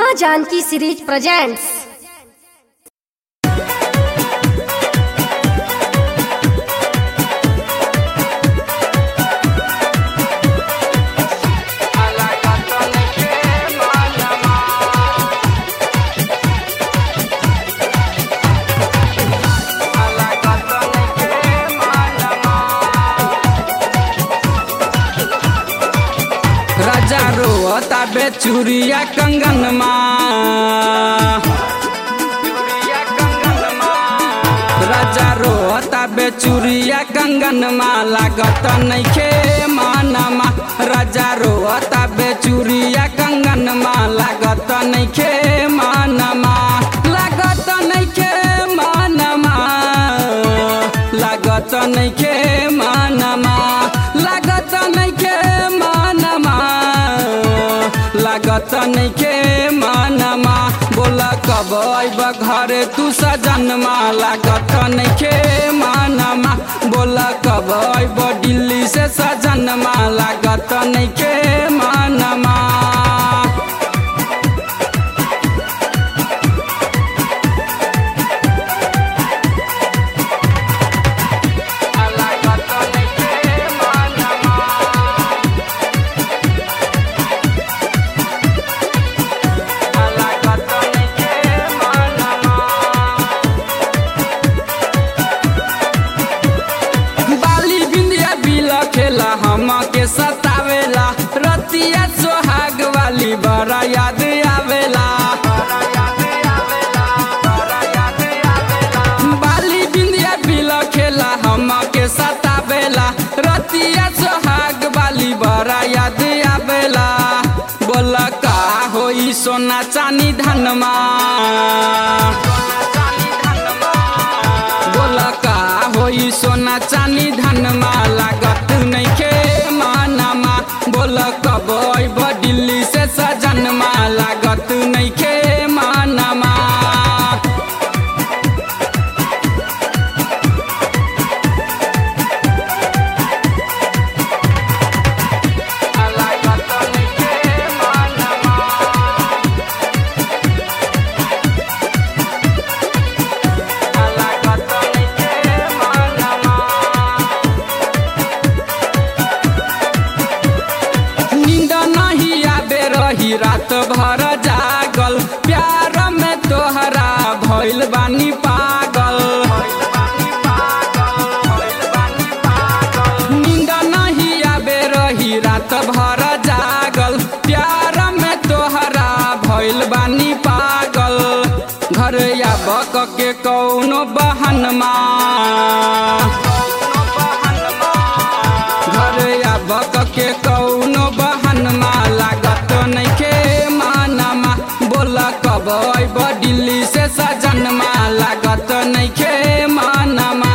माँ Janaki series presents राजा रोता बेचुरिया कंगन राजा रोता बेचुरिया कंगन लागत नैखे मानमा राजा रोता बेचुरिया कंगन लागत नैखे मानमा लागत नैखे मानमा लागत नैखे मानमा लागत नैखे मानमा लागत नैखे मानमा बोल कब अइब घरे तू सजनमा लागत नैखे मानमा बोल कब अइब दिल्ली से सजनमा लागत नैखे मानमा बाली बिंदिया बिला खेला हम के सतावेला रतिया सोहाग वाली बड़ा याद आवेला बाली बिंदिया बिला खेला हम के सतावेला रतिया सोहाग वाली बड़ा याद आवेला बोला का होई सोना चानी धनमा बोल का होई सोना चानी धनमा लागत नैखे मानमा बोल कब अइब दिल्ली से सजनमा लागत नैखे मानमा नींद नहीं आबे रही रात भर जागल प्यार में तोहरा भइल बानी पागल नींद नहीं आबे रही रात भर जागल प्यार में तोहरा भइल बानी पागल घर आबक के कौनो बहनमा घर आबक के कौनो बहनमा लागत नैखे मानमा बोल कब अइब दिल्ली से सजनमा लागत नैखे मानमा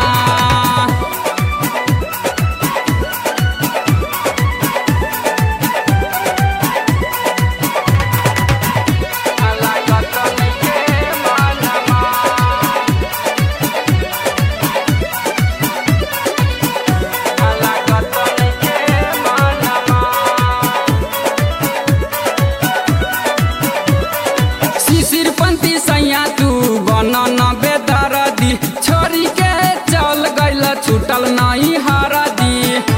शिशिर पंथी सैया तू बन न बेदरदी छोरी के चल गइल छूटल नहीं हरदी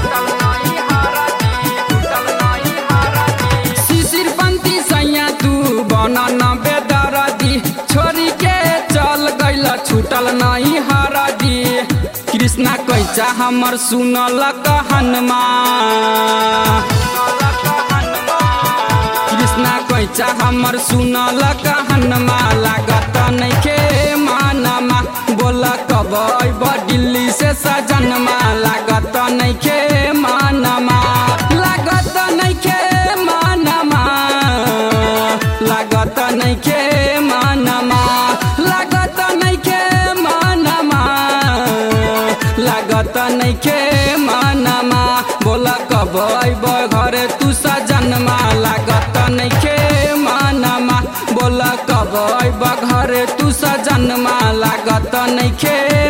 शिशिर पंथी सैया तू बन न बेदरदी छोरी के चल गइल छूटल नहीं हरदी कृष्णा कैचा हमर सुनल कहनमा कृष्णा कैचा हमर सुनल कहनमा लागत नैखे मानमा बोल कब अइब दिल्ली से सजनमा लागत नैखे मानमा लागत नैखे मानमा लागत नैखे मानमा लागत नैखे मानमा लागत नैखे मानमा बोल कब अइब घरे तू सजनमा लागत नैखे मानमा बोल कब अइब घरे तू सजनमा लागत नैखे